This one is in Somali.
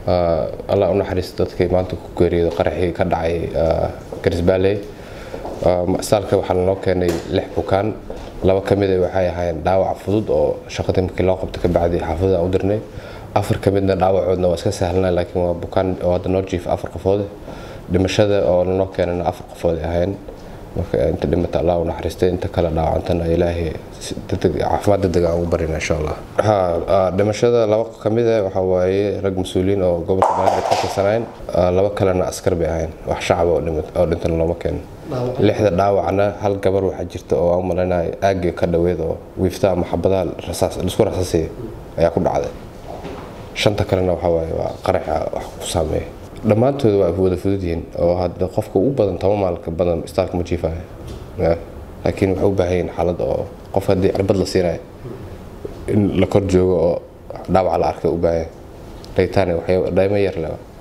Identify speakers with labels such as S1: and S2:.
S1: allah u naxariisto dadkii maanta ku geeriyooda qaraxii ka dhacay garisbaaley isbitaalka waxaa lanoo keenay lix bukaan laba ka mida waxay ahaayeen dhaawac fudud oo shaqadii markii loo qabto ka bacdi xaafadda u dirnay afar ka midna dhaawacoodna waa iska sahlnaa laakiin waa bukaan oo hadda noo jiif afar qofood dhimashada oo lanoo keenana afar qofood ahayn marka inta dhimata allah u naxariistay inta kale dhaawacantana ilaahay caafimaad degdeg aan ugu barina insha allah dhimashada laba ka mid ah waxaa waaye rag mas-uuliyiin oo gobolka banaadir ka tirsanayn laba kalena askar bay ahayn wax shacab oo dhintana looma keenin lixda dhaawacna hal gabar waxaa jirta oo aan malaynayo aagii ka dhoweed oo wiifta ama xabadaha laisku rasaasaya ayaa ku dhacday shanta kalena waxaa waaye waa qaraxa wax ku saameeya dhammaantooda waa wada fudud yihiin oo hadda qofka ugu badan toban maalka badan istaalka ma jiifaayo laakiin waxay u baahan yihiin xaalad oo qof haddii cirbad la siinayo in la kor joogo oo dhaawac la arkay u baahan raytaan dhaymo yar leba